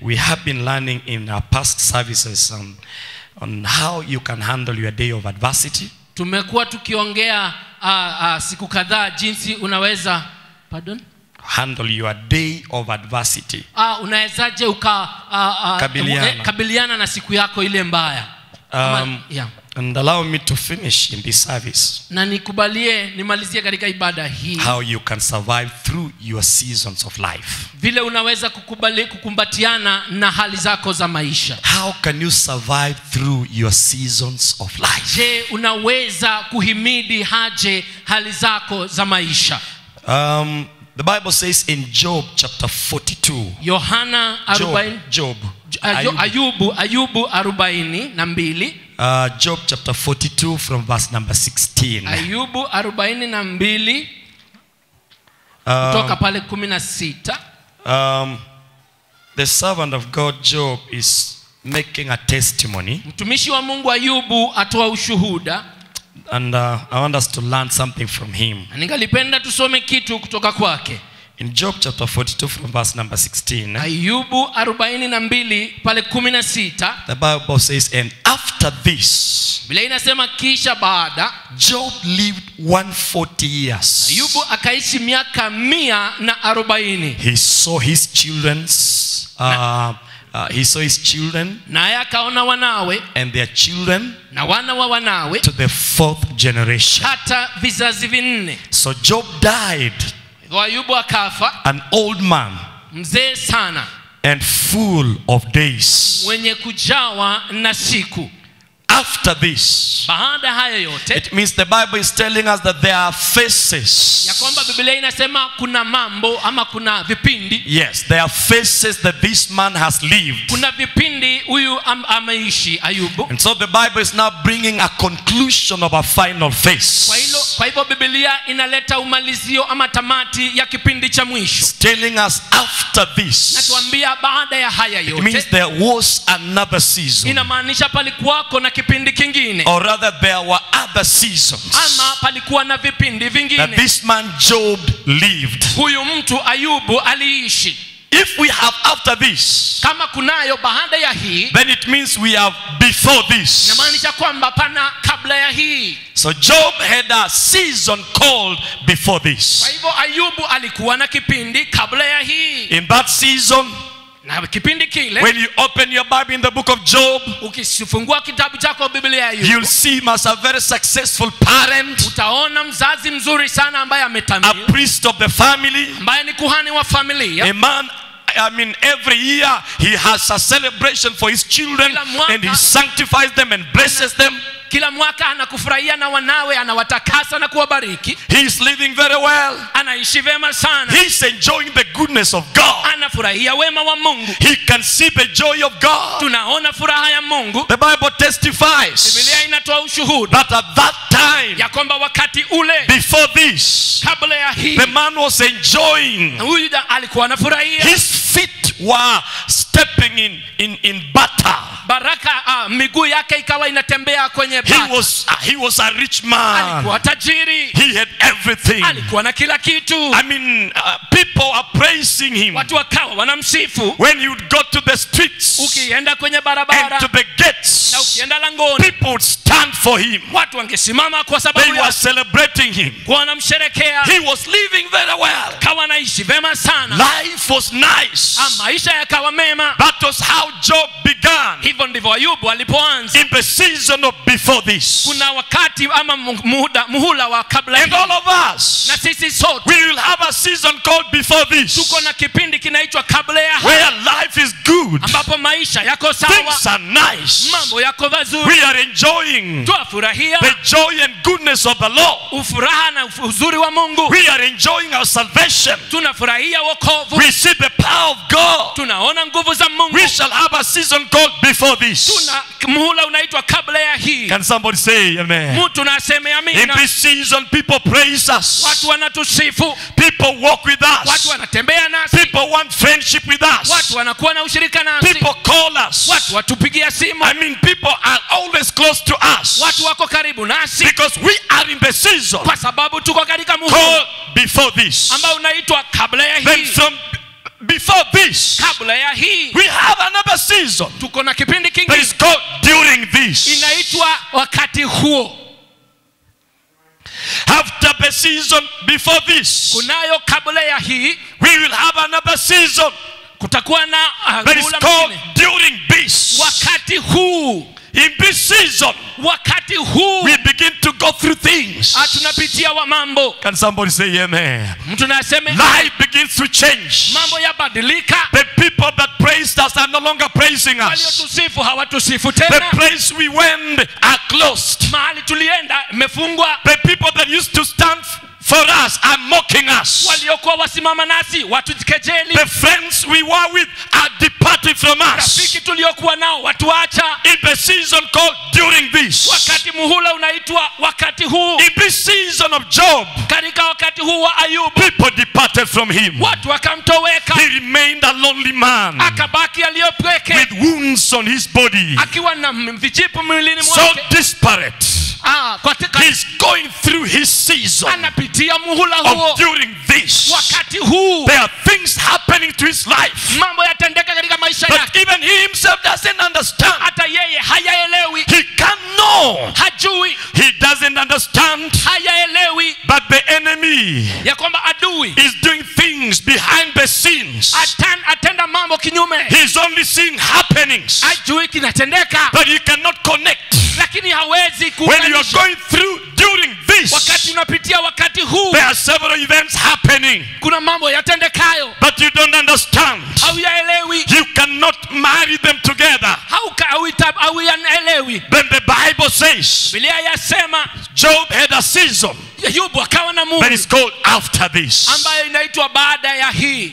we have been learning in our past services on, on how you can handle your day of adversity. tumekuwa tukiongea uh, uh, siku kadhaa jinsi unaweza pardon Handle your day of adversity. uh, unawezaje uka uh, uh, Kabiliana. eh, kabiliana na siku yako ile mbaya Ama- Um, yeah. and allow me to finish in this service na nikubalie nimalizie katika ibada hii how you can survive through your seasons of life. vile unaweza kukubali, kukumbatiana na hali zako za maisha How can you survive through your seasons of life? je unaweza kuhimidi haje hali zako za maisha Um, the Bible says in Job chapter 42, yohana Job, 40 Job, Ayu- Ayub, ayubu ayubu arobaini na mbili uh, Job chapter 42 from verse number 16. ayubu arobaini na mbili kutoka Um, pale kumi na sita um, the servant of God Job is making a testimony, mtumishi wa mungu ayubu atoa ushuhuda and uh, I want us to learn something from him. na ningalipenda tusome kitu kutoka kwake In Job chapter 42 from verse number 16, ayubu arobaini na mbili pale kumi na sita the Bible says, And after this, bila inasema kisha baada Job lived 140 years. ayubu akaishi miaka mia na arobaini He saw his children's, uh, uh, he saw his children naye akaona wanawe and their children na wana wa wanawe to the fourth generation. hata vizazi vinne So Job died hivyo ayubu akafa an old man mzee sana and full of days. mwenye kujawa na siku After this, baada ya haya yote it means the Bible is telling us that there are phases. ya kwamba biblia inasema kuna mambo ama kuna vipindi Yes, there are phases that this man has lived. kuna vipindi huyu am, ameishi ayubu And so the Bible is now bringing a conclusion of a final kwa hilo phase. kwa hivyo biblia inaleta umalizio ama tamati ya kipindi cha mwisho It's telling us after this, natuambia baada ya haya it means yote there was another season. inamaanisha palikuwako na kipindi kingine Or rather, there were other seasons ama palikuwa na vipindi that vingine this man Job lived. huyu mtu ayubu aliishi If we have after this, kama kunayo baada ya hii then it means we have before this. inamaanisha kwamba pana kabla ya hii So Job had a season called before kwa this. hivyo ayubu alikuwa na kipindi kabla ya hii In that season, na kipindi kile when you open your Bible in the book of Job, ukifungua kitabu chako biblia ya ayubu you'll see him as a very successful parent, utaona mzazi mzuri sana ambaye a ametamia priest of the family, ambaye ni kuhani wa familia a man. I mean, every year he has a celebration for his children Kila mwaka- and he sanctifies them and blesses them. kila mwaka anakufurahia na wanawe anawatakasa na kuwabariki He is living very well. anaishi vema sana He's enjoying the goodness of God. anafurahia wema wa mungu He can see the joy of God. tunaona furaha ya mungu The Bible testifies biblia inatoa ushuhuda that at that time, ya kwamba wakati ule before this, kabla ya hii the man was enjoying. huyu da- alikuwa anafurahia His feet were stepping in, in, in butter. baraka uh, miguu yake ikawa inatembea kwenye He bati. was, he was a rich man. alikuwa tajiri He had everything. alikuwa na kila kitu I mean, uh, people are praising him. watu wakawa wanamsifu When you would go to the streets ukienda kwenye and barabara to the na gates, ukienda langoni people would stand for him. watu wangesimama kwa They sababu were ya celebrating him. kuwa wanamsherekea He was living very well. kawa anaishi vema sana Life was nice. Ah, maisha yakawa mema That was how Job began hivyo ndivyo ayubu alipoanza in the season of before this. kuna wakati ama mu- muda, muhula wa kabla And hii. all of us, na sisi sote we will have a season called before this, tuko na kipindi kinaitwa kabla ya where life is good, ambapo maisha yako sawa things are nice. mambo yako vazuri We are enjoying twafurahia the joy and goodness of the Lord. ufuraha na uf- uzuri wa mungu We are enjoying our salvation. tunafurahia wokovu We see the power of God. tunaona nguvu za mungu We shall have a season called before this. tuna muhula unaitwa kabla ya hii Can somebody say amen? mtu naseme In amina this season, people praise us. watu wanatusifu People walk with watu us. wanatembea nasi People want friendship with us. watu wanakuwa na ushirika nasi People call us. watu watupigia simu I mean, people are always close to us watu wako karibu nasi because we are in the season kwa sababu tuko katika muhula called before this. ambao unaitwa kabla ya Then hii from before this, kabla ya hii we have another season tuko na kipindi that kingine is called during this. inaitwa wakati huo After the season before this, kunayo kabla ya hii we will have another season kutakuwa na uh, that is muhula called mwingine. during this. wakati huu In this season, wakati huu we begin to go through things. ah, tunapitia wa mambo Can somebody say amen? mtu naseme Life begins to change. mambo yabadilika The people that praised us are no longer praising us. waliotusifu hawatusifu The tena place we went are closed. mahali tulienda imefungwa The people that used to stand for us are mocking us. waliokuwa wasimama nasi watukejeli The friends we were with are departing from us. rafiki tuliokuwa nao watuacha In the season called during this. wakati muhula unaitwa wakati huu In this season of Job, katika wakati huu wa ayubu people departed from him. watu wakamtoweka He remained a lonely man akabaki aliyopweke with wounds on his body. akiwa na m- vijipu mwilini So mwake disparate. Ah, katika He's going through his season anapitia muhula huo of during this. wakati huu There are things happening to his life mambo yatendeka katika maisha that yake even he himself doesn't understand. hata yeye hayaelewi He can't know. hajui He doesn't understand. hayaelewi But the enemy ya kwamba adui is doing things behind the scenes. atan, atenda mambo kinyume He's only seeing happenings hajui kinatendeka that he cannot connect. lakini hawezi When you are kuunganisha. going through during wakati this, unapitia wakati huu there are several events happening, kuna mambo yatendekayo but you don't understand. hauyaelewi You cannot marry them together. hauka- hauita- hauyaelewi Then the Bible says bilia yasema Job had a season ayubu akawa na that mungu is called after this. ambayo inaitwa baada ya hii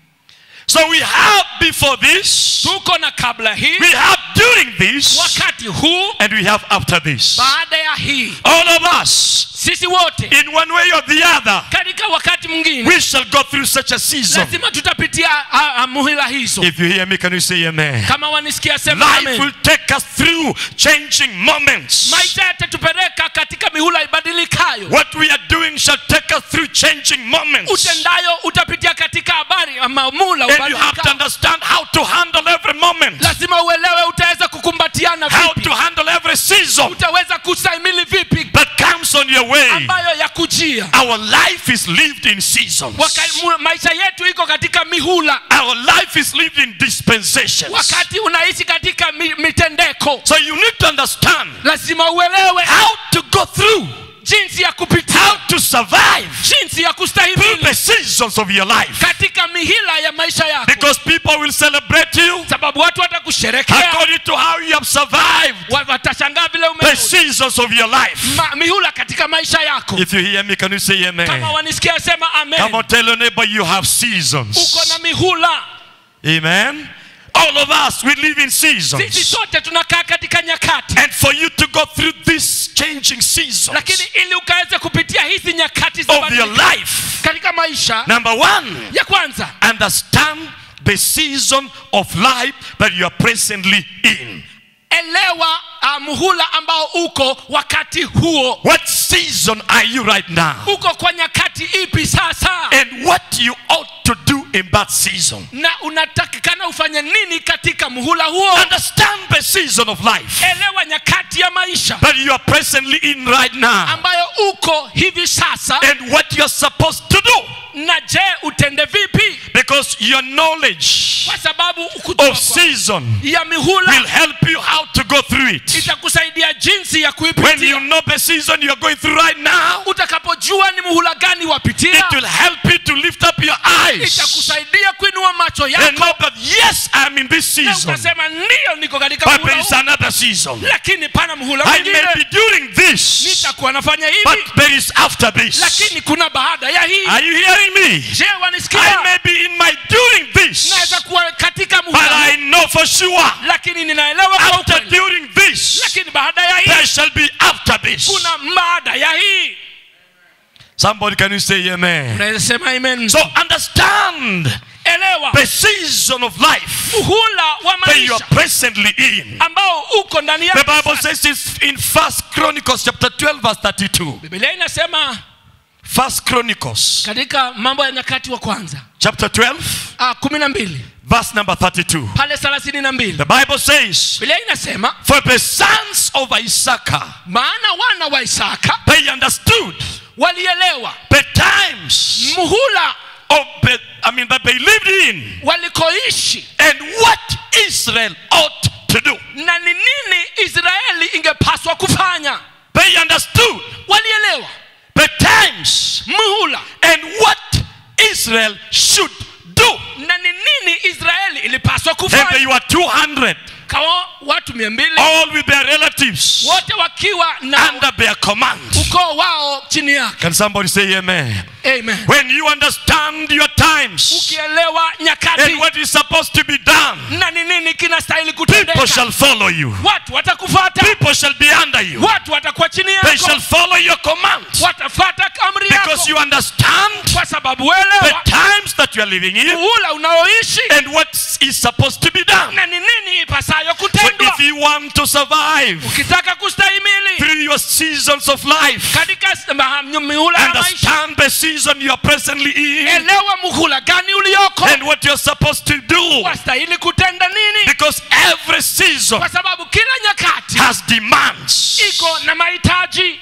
So we have before this, tuko na kabla hii we have during this, wakati huu and we have after this. baada ya hii All of us, sisi wote in one way or the other, katika wakati mwingine we shall go through such a season. lazima tutapitia ah, ah, muhila hizo If you hear me, can you say amen? kama wanisikia sema Life amen. will take us through changing moments. maisha yatatupeleka katika mihula ibadilikayo What we are doing shall take us through changing moments. utendayo utapitia katika habari ama mula And you have to ubadilikayo. understand how to handle every moment, lazima uelewe utaweza kukumbatiana how vipi to handle every season utaweza kustahimili vipi that comes on your way. ambayo ya kujia Our life is lived in seasons. Waka- mu- maisha yetu iko katika mihula Our life is lived in dispensations. wakati unaishi katika mi, mitendeko So you need to understand lazima uelewe how to go through, jinsi ya kupitia how to survive jinsi ya through kustahimili the seasons of your life. katika mihila ya maisha yako Because people will celebrate you sababu watu watakusherekea according to how you have survived wa- watashangaa vile the ume seasons of your life. ma, mihula katika maisha yako If you hear me, can you say amen? kama wanisikia sema Come amen on, tell your neighbor you have seasons. uko na mihula Amen. All of us, we live in sisi seasons. sote tunakaa katika nyakati And for you to go through these changing seasons lakini ili ukaweze kupitia hizi nyakati za of your badiliko life, katika maisha number one, ya kwanza understand the season of life that you are presently in. elewa uh, muhula ambao uko wakati huo What season are you right now? uko kwa nyakati ipi sasa And what you ought to do in that season. na unatakikana ufanye nini katika muhula huo Understand the season of life elewa nyakati ya maisha that you are presently in right now. ambayo uko hivi sasa And what you're supposed to do. na je utende vipi Because your knowledge kwa sababu kujua of kwa- season ya mihula will help you how to go through it. itakusaidia jinsi ya When you kuipitia know the season you're going through right now, utakapojua ni muhula gani wapitia it will help you to lift up your eyes itakusaidia kuinua macho and yako know that yes, I'm in this na season, ukasema ndiyo niko katika but muhula there is huu another season. lakini pana muhula I may mwingine be during this, nitakuwa nafanya hivi but there is after this. lakini kuna baada ya hii Are you hearing me? je I wanisikia may be in my during this, naweza kuwa katika but muhula I huu, know for sure lakini ninaelewa kwa after ukweli during this, lakini baada ya hii there shall be after this. kuna baada ya hii Somebody can you say amen? unaweza sema amen So understand elewa the season of life muhula wa that you are maisha presently in. ambao uko ndani The yake Bible sasa. says it's in First Chronicles chapter 12 verse 32. Biblia inasema First Chronicles katika mambo ya nyakati wa kwanza chapter 12, ah, kumi na mbili verse number 32. pale thelathini na mbili The Bible says, biblia inasema For the sons of Issachar, maana wana wa isaka they understood walielewa the times muhula of the, I mean, that they lived in walikoishi and what Israel ought to do. na ni nini israeli ingepaswa kufanya They understood walielewa the times muhula and what Israel should do. na ni nini israeli ilipaswa And they kufanya were 200, kawa watu mia mbili all with their relatives wote wakiwa na under their command. ukoo wao chini yake Can somebody say amen? amen When you understand your times ukielewa nyakati and what is supposed to be done, na ni nini kinastahili people kutendeka shall follow you. watu watakufata People shall be under you. watu watakuwa chini They yako shall follow your commands watafata amri yako because you understand kwa sababu the uelewa times that you are living in muhula unaoishi and what is supposed to be done. na ni nini ipasayo So kutendwa if you want to survive ukitaka kustahimili through your seasons of life, katika s- ma- mihula ya maisha understand the season you are presently in elewa muhula gani ulioko and what you're supposed to do. wastahili kutenda nini Because every season kwa sababu kila nyakati has demands. iko na mahitaji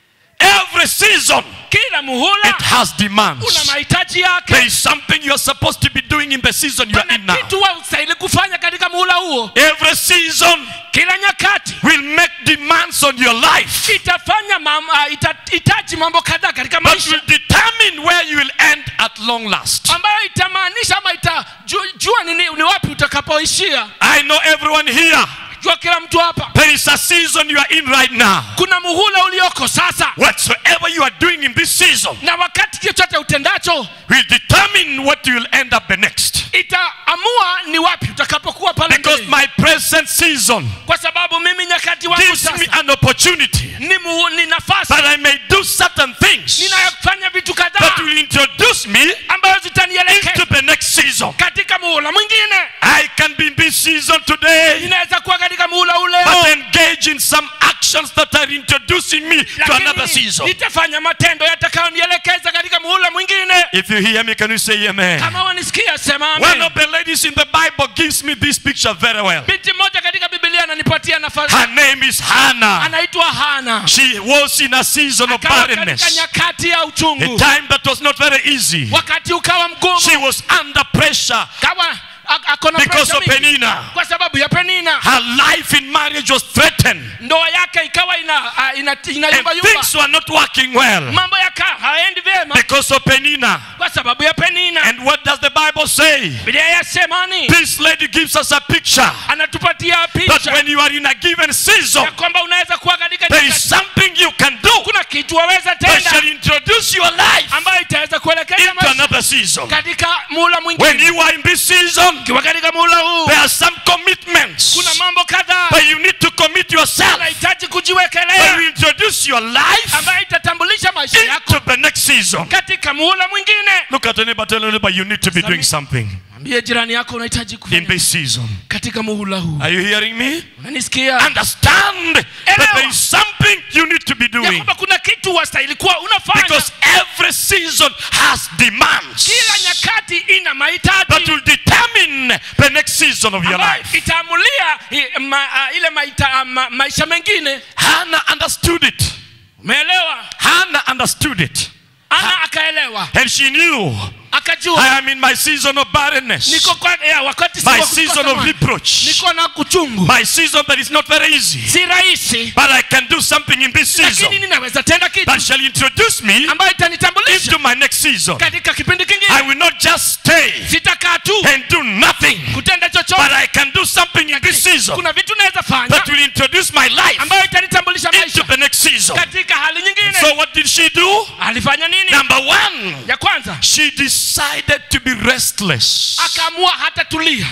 Every season kila muhula it has una demands. mahitaji There yake is something you are supposed to be doing in the season you are pana in now. kitu wastahili kufanya katika muhula huo Every season kila nyakati will make demands on your life itafanya mam, uh, itahitaji mambo kadhaa katika that maisha will determine where you will end at long last. ambayo itamaanisha ama itajua ni, ni wapi utakapoishia I know everyone here. jua kila mtu hapa There is a season you are in right now. kuna muhula ulioko sasa Whatsoever you are doing in this season na wakati chochote utendacho will determine what you will end up the next. itaamua ni wapi utakapokuwa pale Because mbele my present season kwa sababu mimi nyakati wangu gives me sasa an opportunity ni, mu, ni nafasi that I may do certain things ninayofanya vitu that kadhaa will introduce me ambayo into zitanielekeza the next season. katika muhula mwingine I can be in this season today, ninaweza kuwa katika muhula ule but engage in some actions that are introducing me to another lakini season. nitafanya matendo yatakayonielekeza katika muhula mwingine If you hear me, can you say amen? kama wanisikia sema One amen of the ladies in the Bible gives me this picture very well. binti mmoja katika biblia ananipatia nafasi Her name is Hannah. anaitwa hana She was in a season of akawa katika barrenness, nyakati ya a uchungu time that was not very easy. wakati ukawa mgumu She was under pressure kawa a- ako na because pressure of mingi. Penina. kwa sababu ya penina Her life in marriage was threatened, ndoa yake ikawa ina, uh, ina, and inayumbayumba things were not working well mambo yakaa haendi vyema because of Penina. kwa sababu ya penina And what does the Bible say? biblia yasemani This lady gives us a picture anatupatia that picha when you are in a given season, ya kwamba unaweza kuwa katika there is nyakati- something you can do kuna kitu waweza that shall tenda introduce your life ambayo itaweza kuelekeza into maisha another season. katika muhula When mwingine you are in this season, ukiwa katika muhula huu there are some commitments kuna mambo kadhaa that you need to commit yourself unahitaji that kujiwekelea will introduce your life ambayo itatambulisha maisha yako into the next season. katika muhula mwingine Look at anybody, tell anybody you need to be doing something mwambie jirani yako unahitaji in kufanya this season. katika muhula huu Are you hearing me? unanisikia Understand that there is something you need to be ya doing kwamba kuna kitu wastahili kuwa unafanya because every season has demands kila nyakati ina that mahitaji will determine the next season of your ambayo life. itaamulia i- ma, a, ile maita, ma, maisha mengine Hannah understood it. umeelewa Hannah understood it. ana akaelewa And she knew akajua I am in my season of barrenness, niko kwa, ya, wakati si my wa kukosa season of mwana. reproach, niko na kuchungu my season that is not very easy. si rahisi But I can do something in this lakini season ninaweza tenda kitu that shall introduce me ambayo itanitambulisha into my next season. katika kipindi kingine I will not just stay sitakaa tu and do nothing, kutenda but chochote I can do something in this season kuna vitu naweza fanya that will introduce my life ambayo itanitambulisha into maisha the next season. katika hali nyingine So what did she do? alifanya nini Number one, ya kwanza she decided to be restless. akaamua hata tulia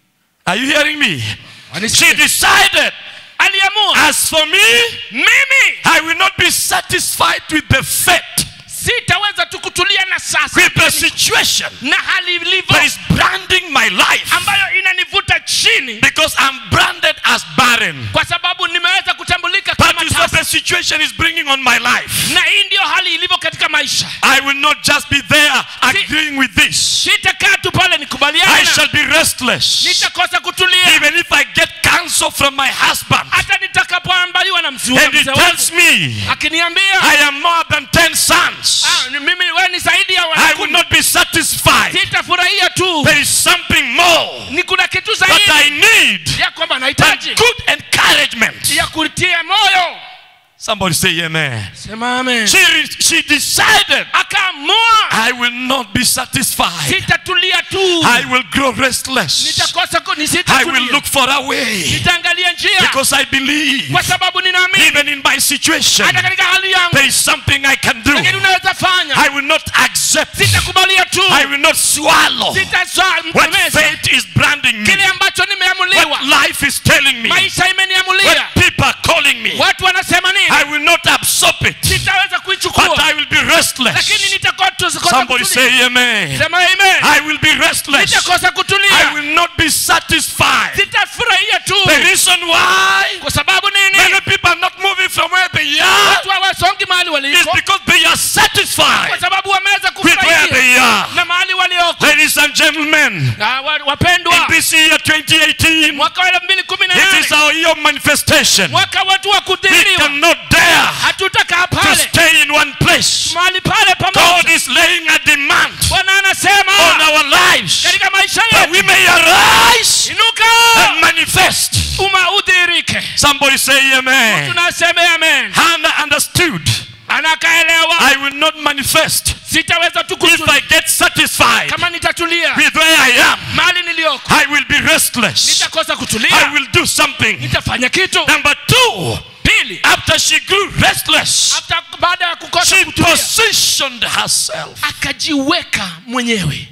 Are you hearing me? She Wanisikia? decided, aliamua as for me, mimi I will not be satisfied with the fate, sitaweza tu kutulia na sasa with the situation na hali ilivyo that is branding my life ambayo inanivuta chini because I'm branded as barren. kwa sababu nimeweza kutambulika That kama is not the tasa situation is bringing on my life, na hii ndiyo hali ilivyo katika maisha I will not just be there agreeing with this. sitakaa tu pale I nikubaliana shall be restless. nitakosa kutulia Even if I get counsel from my husband hata nitakapoambaliwa na mzee and he mzee tells wangu me akiniambia I am more than 10 sons, "Ah, ni mimi we ni zaidi ya I will wanakumi not be satisfied. sitafurahia tu There is something more ni kuna kitu that I zaidi need ya kwamba than nahitaji good encouragement. ya kutia moyo Somebody say amen. sema amen She, re- she decided, akaamua I will not be satisfied. sitatulia tu I will grow restless. nitakosa ku- I will nisitatulia look for a way nitaangalia njia because I believe, kwa sababu ninaamini even in my situation, hata katika hali yangu there is something I can do. lakini unaweza fanya I will not accept. sitakubalia tu I will not swallow sitazaa what mtemeza fate is branding me, kile ambacho nimeamuliwa what life is telling me, maisha what imeniamulia people are calling me. watu wanasema nini I will not absorb it, sitaweza but kuichukua I will be lakini restless. nitakosa Somebody kutulia. say amen. sema amen I will be restless. nitakosa I kutulia will not be satisfied. sitafurahia tu The reason why kwa sababu many nini people are not moving from where they are watu hawasongi mahali is waliko because they are kwa satisfied sababu wameweza with where kufurahia they are. na mahali walioko Ladies and gentlemen, Na wa- in wapendwa this year 2018, mwaka wa elfu mbili kumi na it is nane our year of manifestation. mwaka wetu wa We kudhiriwa cannot dare hatutakaa to pale stay in one place. mahali pale God pamoja is laying a demand bwana on anasema our lives katika maisha that yetu we may arise inuka and manifest. uma udhirike Somebody say amen. tunasema amen Hannah understood. anakaelewa I will not manifest sitaweza tu if kutulia I get satisfied kama nitatulia with where I am. mahali niliyoko I will be restless. nitakosa I kutulia will do something. nitafanya kitu Number two, pili after she grew restless, hata baada ya kukosa she kutulia positioned herself. akajiweka mwenyewe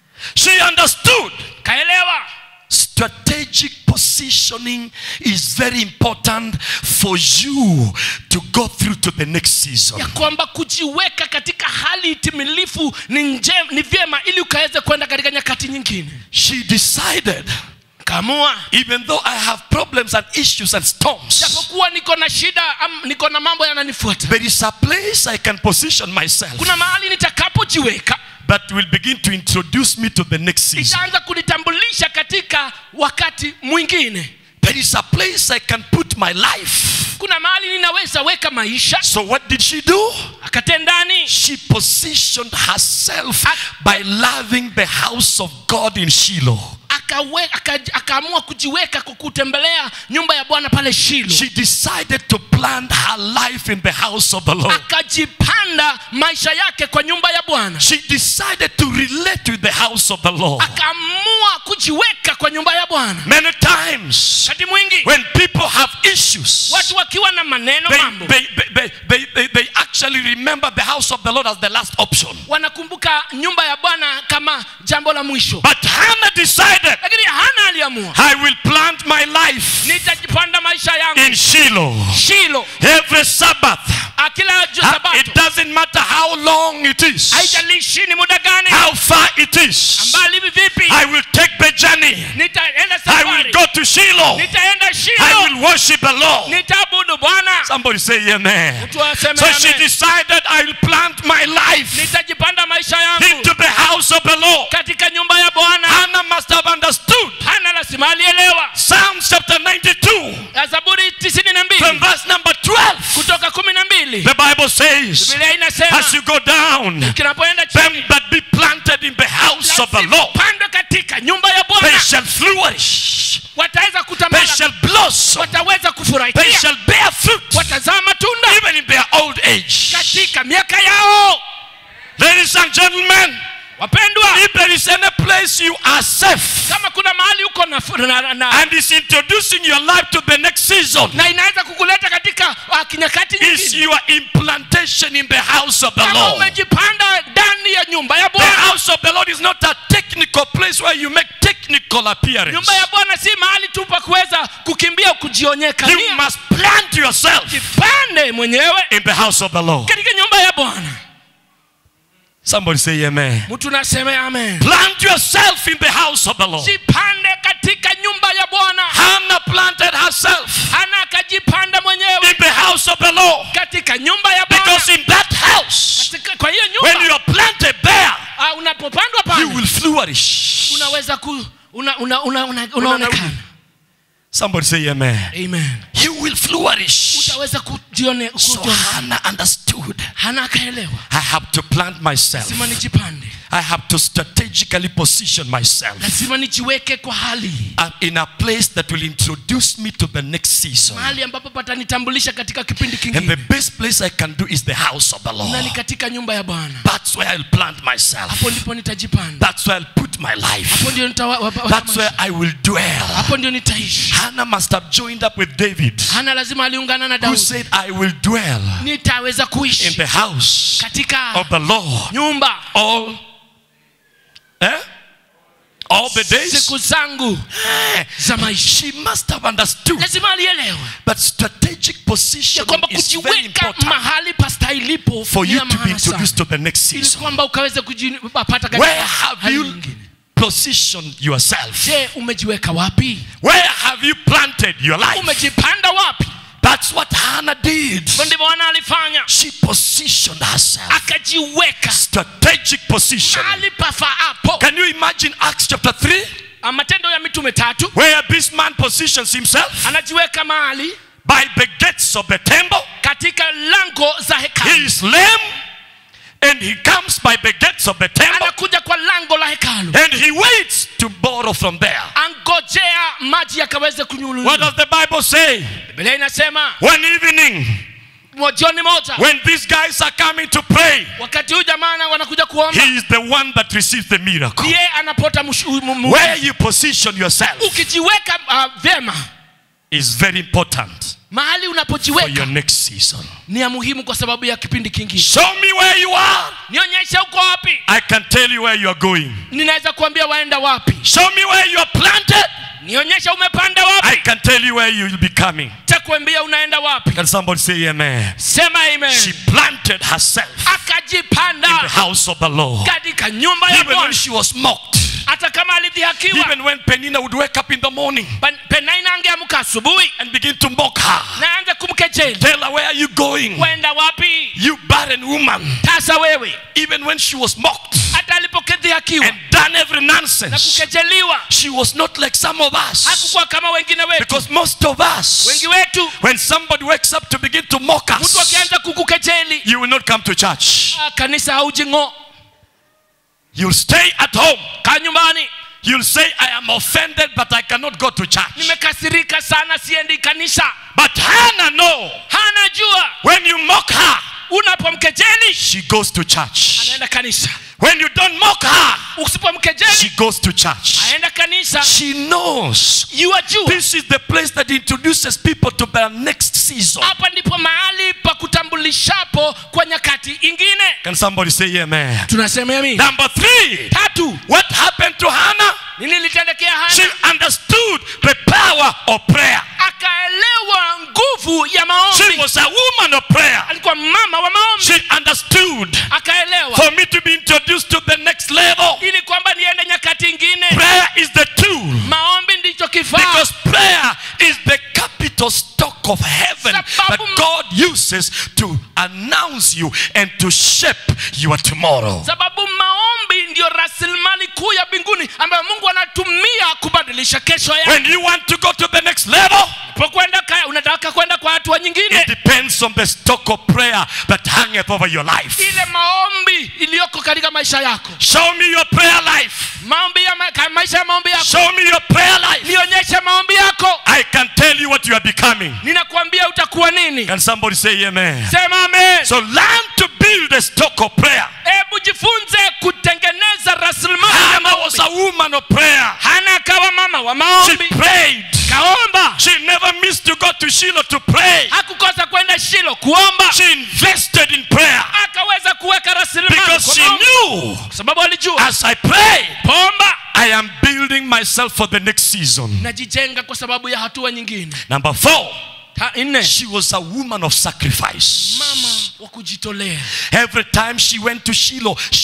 She understood kaelewa strategic positioning is very important for you to go through to the next season. ya kwamba kujiweka katika hali timilifu ni, nje, ni vyema ili ukaweze kwenda katika nyakati nyingine She decided, kamua even though I have problems and issues and storms, japokuwa niko na shida am, niko na mambo yananifuata there is a place I can position myself kuna mahali nitakapojiweka that will begin to introduce me to the next season. itaanza kunitambulisha katika wakati mwingine There is a place I can put my life. kuna mahali ninaweza weka maisha So, what did she do? akatendani She positioned herself by loving the house of God in Shiloh. akawe, aka, akaamua kujiweka kwa kutembelea nyumba ya bwana pale shilo She decided to plant her life in the house of the Lord. akajipanda maisha yake kwa nyumba ya bwana She decided to relate with the house of the Lord. akaamua kujiweka kwa nyumba ya bwana Many times, wakati mwingi when people have issues, watu wakiwa na maneno they, mambo they, they, they, they, they actually remember the house of the Lord as the last option. wanakumbuka nyumba ya bwana kama jambo la mwisho But Hannah decided, lakini hana aliamua I will plant my life nitajipanda maisha yangu in Shiloh shilo every Sabbath. Ah, kila ju- Ah, sabato It doesn't matter how long it is, haijalishi ni muda gani how far it is. mbali vipi I will take the journey. nitaenda I will safari go to Shiloh. nitaenda I shilo will worship the Lord. nitaabudu bwana Somebody say amen. mtu aseme So she amen. decided I will plant my life nitajipanda maisha yangu into the house of the Lord. katika nyumba ya bwana Hannah must have understood hana lazima alielewa Psalms chapter 92 Ya zaburi tisini na from mbili verse number 12. kutoka kumi na mbili The Bible says, biblia inasema as you go down, kinapoenda them chini that be planted in the house of the Lord, pandwe katika nyumba ya they bwana shall flourish, wataweza they kutamala shall blossom, wataweza they kufurahia shall bear fruit, watazaa matunda even in their old age. katika miaka yao Ladies and gentlemen, wapendwa if there is any place you are safe kama kuna mahali uko na, na, na, and is introducing your life to the next season, na inaweza kukuleta katika uh, kinyakati is nyingine your implantation in the house of the kama Lord. umejipanda ndani ya nyumba ya The bwana house of the Lord is not a technical place where you make technical appearance. nyumba ya bwana si mahali tu pa kuweza kukimbia kujionyeka You Nia, must plant yourself jipande mwenyewe in the house of the Lord. katika nyumba ya bwana Somebody say amen. mtu naseme amen Plant yourself in the house of the Lord. jipande katika nyumba ya bwana Hannah planted herself hana akajipanda mwenyewe in the house house of the Lord. katika nyumba ya bwana Because in that house, katika, kwa hiyo when nyumba you are planted there, ah, unapopandwa you pale will flourish. unaweza ku una, una, una, una, unaonekana Somebody say amen. amen You will flourish. utaweza kujione So kujione. Hannah understood. hana akaelewa I have to plant myself. lazima nijipande I have to strategically position myself lazima nijiweke kwa hali uh, in a place that will introduce me to the next season. mahali ambapo patanitambulisha katika kipindi And the kingine best place I can do is the house of the na ni Lord. katika nyumba ya bwana That's where I'll plant myself. hapo ndipo nitajipanda That's where I'll put my life. hapo ndio nitawa- wapa- That's where maisha. I will dwell. hapo ndio nitaishi Hannah must have joined up with David, hana lazima aliungana na who daudi said, I will dwell nitaweza in kuishi the house katika of the Lord nyumba all, eh? all the days. siku zangu Eh, za maisha She must have understood lazima alielewa that strategic ya positioning kwamba is very kujiweka important mahali pastahilipo for ni you ya to be maana sana. introduced to the next ili season. kwamba ukaweze kujipata Where katika have hali you nyingine positioned yourself? je umejiweka wapi Where have you planted your life? umejipanda wapi That's what Hannah did. Hivyo ndivyo Hana alifanya She positioned herself. akajiweka Strategic position. mahali pafaapo Can you imagine Acts chapter 3? Ah, matendo ya mitume tatu Where this man positions himself anajiweka mahali by the gates of the temple. katika lango za He hekalu is lame and he comes by the gates of the temple anakuja kwa lango la hekalu and he waits to borrow from there. angojea maji yakaweze What kunyululiwa does the Bible say? biblia inasema One evening, mo- jioni moja when these guys are coming to pray, wakati huu jamana wanakuja kuomba he is the one that receives the miracle. ndiye anapota mshu- mu- mu- Where you position yourself ukijiweka uh, vyema is very important mahali for your unapojiweka next season. ni ya muhimu kwa sababu ya kipindi kingine Show me where you are. nionyeshe uko wapi I can tell you where you are going. ninaweza kuambia waenda wapi Show me where you are planted. nionyeshe umepanda I wapi can tell you where you will be coming. takuambia unaenda wapi Can somebody say amen? sema She amen planted herself in the akajipanda house of the Lord. katika nyumba ya Even when bwana she was mocked, hata kama alidhihakiwa even when Penina would wake up in the morning Pan- penaina angeamka asubuhi and begin to mock her, na anze kumkejeli tell her, Where are you going? wenda wapi You barren woman. tasa wewe Even when she was mocked hata alipokidhihakiwa and done every na nonsense, kukejeliwa she was not like some of us. hakukuwa kama wengine wetu Because most of us, wengi wetu when somebody wakes up to begin to mock mtu us, akianza kukukejeli you will not come to church. ah, kanisa haujing'o You'll stay at home. kaa nyumbani You'll say, I am offended, but I cannot go to church. nimekasirika sana siendi kanisa But Hannah, no. hana jua When you mock her, unapomkejeli she goes to church. anaenda kanisa When you don't mock her, usipomkejeli she goes to church. aenda kanisa She knows yuajua this is the place that introduces people to their next season. hapa ndipo mahali pa kutambulishapo kwa nyakati ingine Can somebody say amen? tunasema yami Number three, tatu what happened to Hannah? nini litendekea She hana understood the power of prayer. akaelewa nguvu ya She maombi was a woman of prayer. alikuwa mama wa maombi She understood akaelewa for me to be introduced to the next level. ili kwamba niende nyakati ingine Prayer is the tool maombi ndicho kifaa because prayer is the capital stock of heaven that Sababu- God uses to announce you and to shape your tomorrow. sababu maombi ndiyo rasilimali kuu ya mbinguni ambayo mungu anatumia kubadilisha kesho yako When you want to go to the next level, unapokwenda ka- unataka kwenda kwa hatua it nyingine depends on the stock of prayer that hangeth over your life. ile maombi iliyoko katika maisha yako Show me your prayer life. maombi ya ma- ka- maisha ya maombi yako Show me your prayer life. nionyeshe maombi yako I can tell you what you are becoming. ninakuambia utakuwa nini Can somebody say amen? sema amen So learn to build a stock of prayer. hebu jifunze kutengeneza rasilimali ya Hannah was maombi a woman of prayer. hana akawa mama wa She maombi prayed. kaomba She never missed to go to Shiloh to pray. hakukosa kwenda shilo kuomba She invested in prayer akaweza kuweka rasilimali because kwa she maombi. knew kwa sababu alijua as I pray, pomba I am building myself for the next season. najijenga kwa sababu ya hatua nyingine Number four, Ta, nne she was a woman of sacrifice. mama wa kujitolea Every time she went to Shiloh, she picked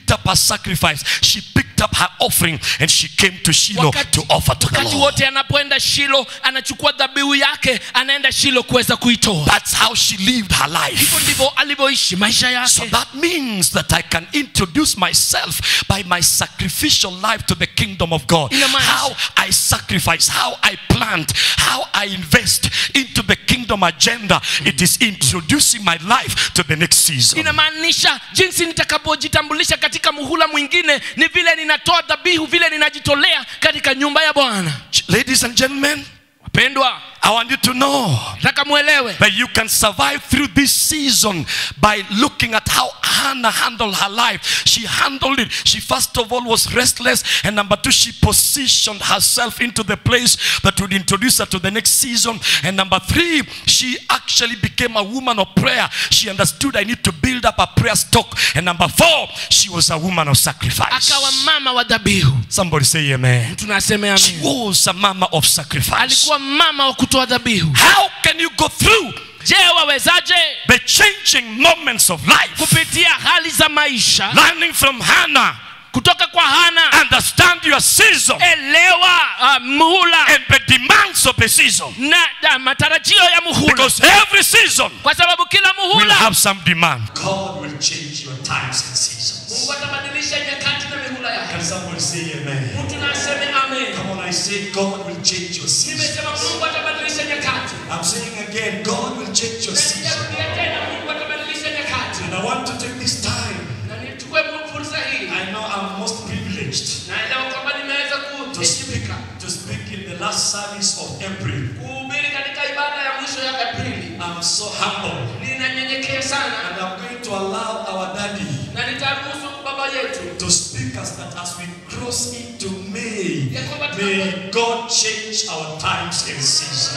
picked up her sacrifice, she picked up her offering, and she came to Shiloh to offer to the wakati Lord. wote anapoenda shilo anachukua dhabihu yake anaenda shilo kuweza kuitoa That's how she lived her hivyo life. ndivyo alivyoishi maisha So yake that means that I can introduce myself by my sacrificial life to the kingdom of God. Inamaanisha- How I sacrifice, how I plant, how I invest into the kingdom agenda. It is introducing my life to the next season. inamaanisha jinsi nitakapojitambulisha katika muhula mwingine ni vile ninatoa dhabihu vile ninajitolea katika nyumba ya bwana Ladies and gentlemen, wapendwa I want you to know nataka mwelewe that you can survive through this season by looking at how Hannah handled her life. She handled it. She first of all was restless, and number two, she positioned herself into the place that would introduce her to the next season. And number three, she actually became a woman of prayer. She understood I need to build up a prayer stock. And number four, she was a woman of sacrifice. akawa mama wa dhabihu Somebody say amen. tunasema She amen was a mama of sacrifice. alikuwa mama wa kutoa dhabihu How can you go through je wawezaje the changing moments of life? kupitia hali za maisha learning from Hannah, kutoka kwa hana understand your season elewa uh, muhula and the demands of the season. na uh, matarajio ya muhula Because every season kwa sababu kila will muhula have some demand. God will change your times and seasons. mungu atabadilisha nyakati na mihula yake Can somebody say amen? mtu na aseme amen Come on, I say God will change your season. nimesema mungu atabadilisha nyakati I'm saying again, God will change your season. Nitarudia tena mungu atabadilisha nyakati And I want to take this time. na nichukue fursa hii I know I'm most privileged naelewa kwamba nimeweza to speak, kuheshimika to speak in the last service of April. kuhubiri katika ibada ya mwisho ya aprili I'm so humble. ninanyenyekea sana And I'm going to allow our daddy na nitaruhusu baba yetu to speak us that as we cross into May, Ya kwamba may God change our times and seasons.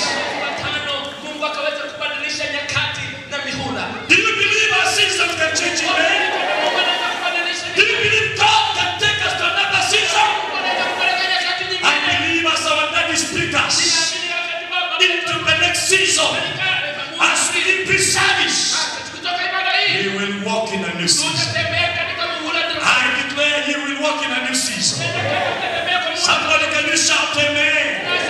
watano mungu akaweza kubadilisha nyakati na mihula Do you believe our season can change in May? Mungu anaweza kubadilisha Do you believe God can take us to another season? Mungu anaweza kupeleka nyakati I nyingine believe as our daddy speak us Ninaamini wakati baba into the next season. As we leave this service, kutoka ibada hii we will walk in a new season. tutatembea katika muhula I declare you will walk in a new season. Somebody can you shout amen?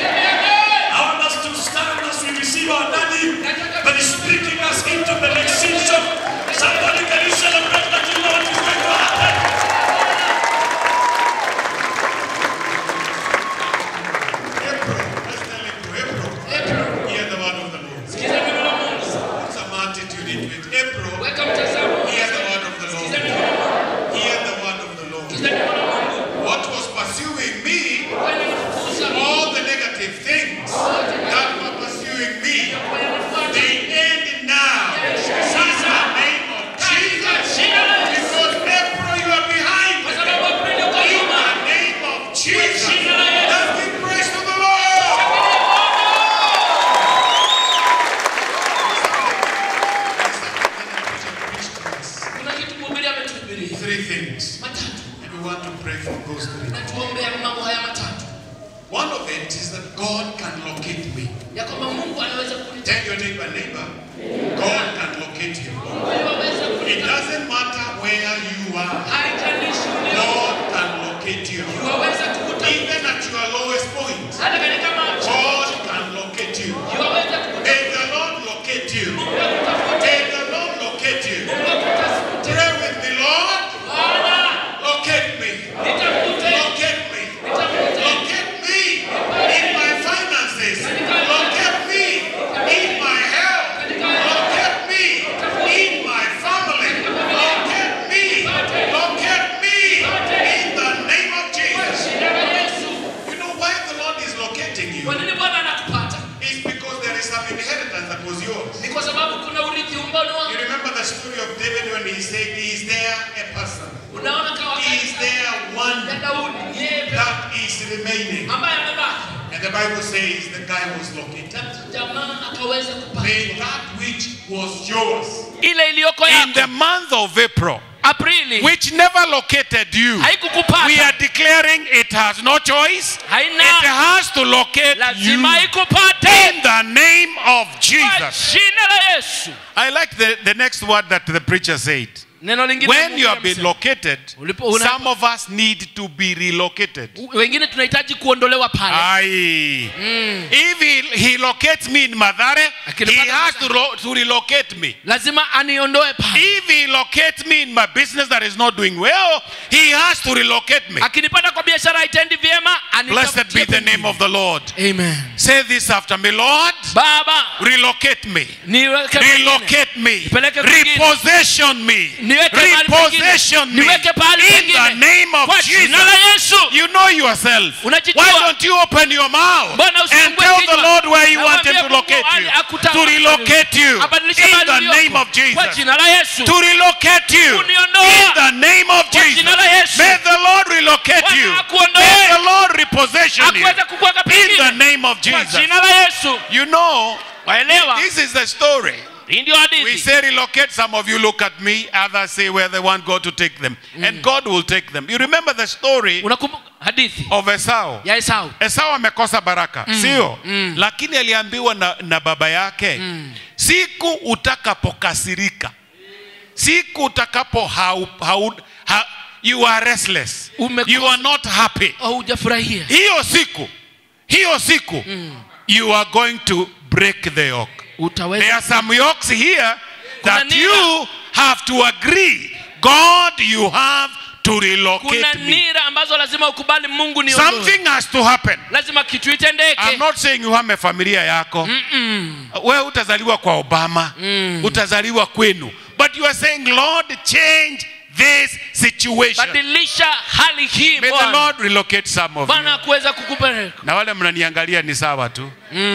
I want us to stand as we receive our daddy that is speaking us into the next season. Somebody can you celebrate that you know what is going to happen? April, let's tell him to April. Hear the word of the Lord. Sikiza neno la Mungu. Put some attitude into it. April, Weka mtazamo. hear the word of the Sikiza Lord. neno la Mungu. Hear the word of the Lord. Sikiza neno la Mungu. What was pursuing me, Walinifukuza. all the negative things that were pursuing me, Walinifuata. they end now. In the name of Katika Jesus. jina la Yesu. Because April, you are behind. Kwa sababu Aprili uko In nyuma. the name of Jesus. jina la Yesu. Let's give praise to the Lord. Kuna kitu mhubiri ametuhubiria. Three things. Matatu. And we want to pray for those three. Na tuombea mambo haya matatu. One of it is that God can locate me. Ya kwamba Mungu anaweza kunita. Tell your neighbor, neighbor, God can locate you. Mungu anaweza It kunita. doesn't matter where you are, Haijalishi ulio. God can locate you. Yuwaweza kukuta. Even at your lowest point, Hata katika macho. God can locate you. Yuwaweza kukuta. May the Lord locate you. Mungu akutafute. May the Lord locate you. Mungu akutafute. Pray with me, Lord, Bwana, locate me. nitafute. Locate me. Nitafute. Locate me in my finances. Locate me in my health. Locate me in my family. Locate me. Locate me in the name of Jesus. Jina la Yesu. You know why the Lord is locating you? Kwa nini Bwana anakupata? It's because there is some inheritance that was yours. Ni kwa sababu kuna urithi umboni You wako. remember the story of David when he said, Is there a person? Unaona kama Is there ya one Daudi yeye pekee that is remaining? ambaye amebaki. And the Bible says the guy was located. Na jamaa akaweza kupata May that which was yours ile iliyoko in the yako month of April, Aprili which never located you. We haikukupata, are declaring it has no choice. It haina has to locate you lazima ikupate in the name of kwa Jesus. jina la Yesu. I like the, the next word that the preacher said. neno lingine when Mungu you have been amesema. located, Ulipo- una- some of us need to be relocated. wengine tunahitaji kuondolewa pale Aye. If he, he locates me in Madare, he Akinipata has to, ro- to relocate me. lazima aniondoe pale If he locates me in my business that is not doing well, he has to relocate me. akinipata kwa biashara haitendi vyema Blessed be anitafutie the pengine. name of the Lord. Amen. Say this after me, Lord, baba relocate me. niweke pengine. Relocate me. Nipeleke kwingine. Repossession me. Niweke mahali Repossession pengine. me. Niweke pahali In pengine. the name of kwa jina la Jesus. yesu You know yourself. Unajijua. Why don't you open your mouth Mbona and usifungue tell the kinywa? Lord where you Na want him mwambie to Mungu locate mahali you? akuta- To relocate you. abadilishe In mahali the uliopo. name of kwa Jesus. jina la yesu To relocate you. Kuniondoa. In the name of Kwa Jesus. jina la Yesu. May the Lord relocate Bwana you. akuondoe. May the Lord repossession you. akuweza kukuweka In the pengine name of kwa Jesus. jina la yesu You know, waelewa this is the story. hii ndio We hadithi say relocate, some of you look at me, others say where they want God to take them. And God will take them. You remember the story unakumbuka hadithi of Esau. ya esau Esau amekosa baraka, sio? Lakini aliambiwa na, na baba yake, siku utakapokasirika, siku utakapo hau, hau, ha, you are restless, Umekosa- you are not happy. haujafurahia Hiyo siku, hiyo siku, you are going to break the yoke. There utaweza are some yokes here that nira. you have to agree. God, you have to kuna relocate me. nira ambazo lazima ukubali mungu ni Something has to happen. lazima kitu itendeke I'm not saying uhame familia yako. Wewe utazaliwa kwa Obama, utazaliwa kwenu. But you are saying, Lord, change this situation. badilisha hali hii May the bwana Lord relocate some of bwana you. akuweza kukupeleka Na wale mnaniangalia ni sawa tu.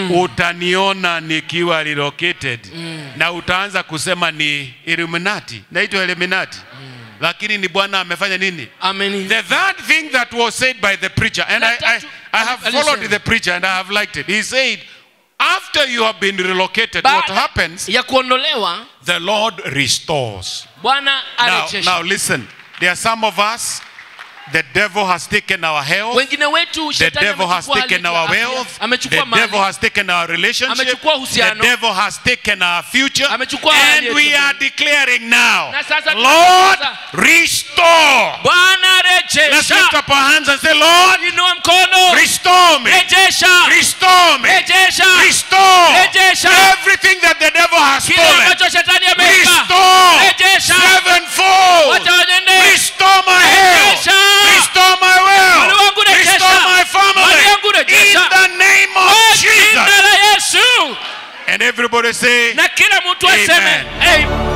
Utaniona nikiwa relocated na utaanza kusema ni Illuminati. Naitwa Illuminati. Lakini ni Bwana amefanya nini? ameni The third thing that was said by the preacher, and La I, I, tatu- I have alisema. followed the preacher and I have liked it. He said, after you have been relocated, what baada happens? ya kuondolewa The Lord restores. bwana Now, arejesha now listen. There are some of us, the devil has taken our health. wengine wetu The shetani devil has amechukua taken hali our ya afya, wealth. The amechukua devil mali has taken our relationship. Amechukua The uhusiano. devil has taken our future. Amechukua hali And yetu. we are declaring now, Na sasa Lord, tunatangaza. restore. bwana Let's lift rejesha up our hands and say, Lord, inua mkono restore me. rejesha Restore me. rejesha Restore Rejesha. everything that the devil has kile stolen. ambacho shetani ameweka Restore Rejesha. sevenfold. wacha waende Restore my health. Rejesha. Restore my Mwili wealth. wangu rejesha. Restore my Mali family. yangu rejesha. In the name Kwa of jina Jesus. la yesu And everybody say, na kila mtu Amen. aseme Amen.